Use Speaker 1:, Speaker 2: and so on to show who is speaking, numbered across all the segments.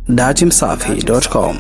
Speaker 1: datimsafi.com.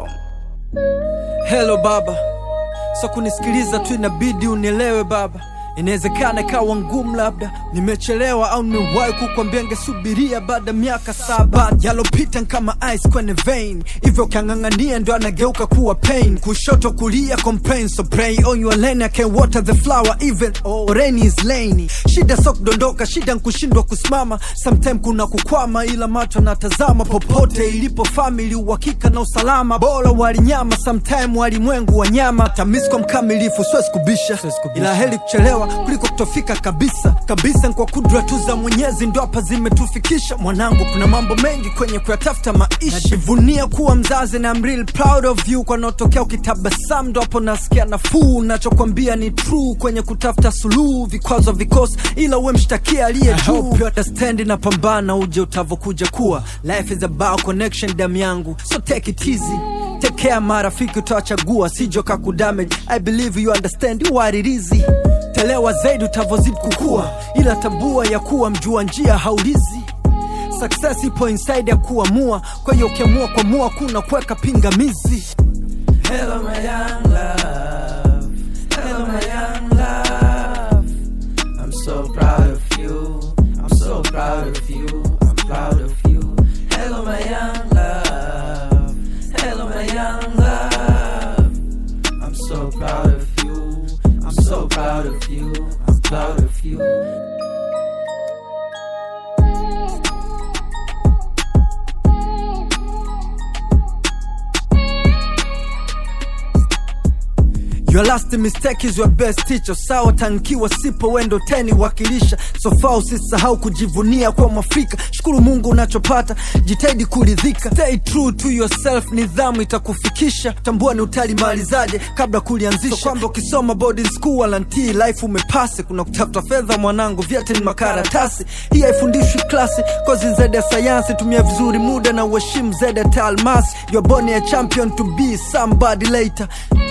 Speaker 2: Hello baba, so kunisikiliza tu inabidi unielewe baba. Inawezekana ikawa ngumu, labda nimechelewa au nimewahi kukwambia ngesubiria baada miaka saba. Yalopita kama ice kwenye vein, hivyo ukiang'ang'ania ndo anageuka kuwa pain. Kushoto kulia complain, so pray on your lane, I can water the flower even oh, rain is lainy. Shida so kudondoka, shida nkushindwa kusimama, sometime kuna kukwama, ila macho natazama popote ilipo family, uhakika na usalama. Bora walinyama, sometime walimwengu wanyama. Tamisko mkamilifu, siwezi kubisha, ila heri kuchelewa kuliko kutofika kabisa kabisa. Ni kwa kudra tu za Mwenyezi ndo hapa zimetufikisha. Mwanangu, kuna mambo mengi kwenye kuyatafuta maisha. Najivunia kuwa mzazi na I'm real proud of you. Kwa naotokea ukitabasamu ndo hapo nasikia nafuu. Nachokwambia ni true kwenye kutafuta suluhu, vikwazo vikosi, ila uwe mshtakia aliye juu. You understand na pambana, uje utavokuja kuwa. Life is about connection, damu yangu, so take it easy Take care marafiki utawachagua sijo kakudamage I believe you understand you what it is Telewa zaidi utavozidi kukua Ila tambua ya kuwa mjua njia haulizi Success ipo inside ya kuamua Kwa hiyo ukiamua kuamua kuna kuweka pingamizi Hello my young love Hello my young love I'm so proud of you I'm so proud of you I'm proud of you Hello my young love Hello my young love I'm so proud of you I'm so proud of you I'm proud of you Your last mistake is your best teacher. Sawa tankiwa sipo wendo teni wakilisha. So far usisahau kujivunia kwa Mwafrika. Shukuru Mungu unachopata, jitahidi kuridhika. Stay true to yourself, nidhamu itakufikisha. Tambua ni utalimalizaje kabla kulianzisha. So kwamba ukisoma boarding school wala ntii life umepasi. Kuna kutafuta fedha mwanangu, vyote ni makaratasi. Hii haifundishwi klasi, kozi zaidi ya sayansi. Tumia vizuri muda na uheshimu zaidi ya taalmasi. You're born a champion to be somebody later.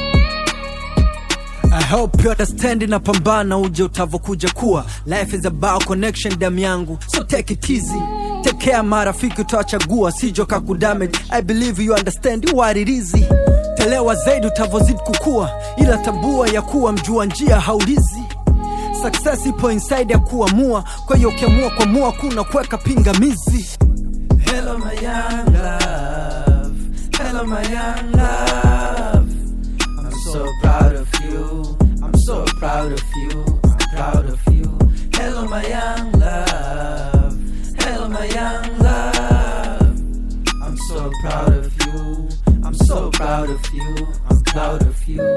Speaker 2: I hope you understand na pambana uje utavokuja kuwa life is about connection damu yangu so take it easy take care marafiki utawachagua sijo kakudamage I believe you understand what it is telewa zaidi utavozidi kukua ila tambua ya kuwa mjua njia haulizi success ipo inside ya kuamua kwa hiyo ukiamua kuamua kuna kuweka pingamizi Hello my young love Hello my young love I'm so proud of you. I'm so proud of you. I'm proud of you. Hello, my young love. Hello, my young love. I'm so proud of you. I'm so proud of you. I'm proud of you.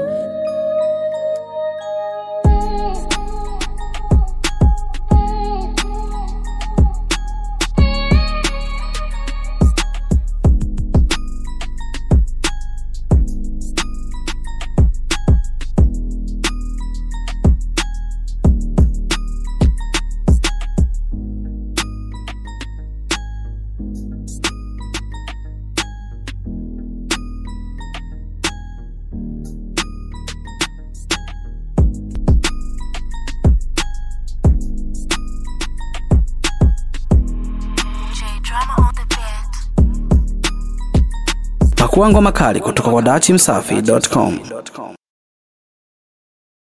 Speaker 3: J Drama on the beat.
Speaker 1: Pakua ngoma kali kutoka kwa datimsafi.com.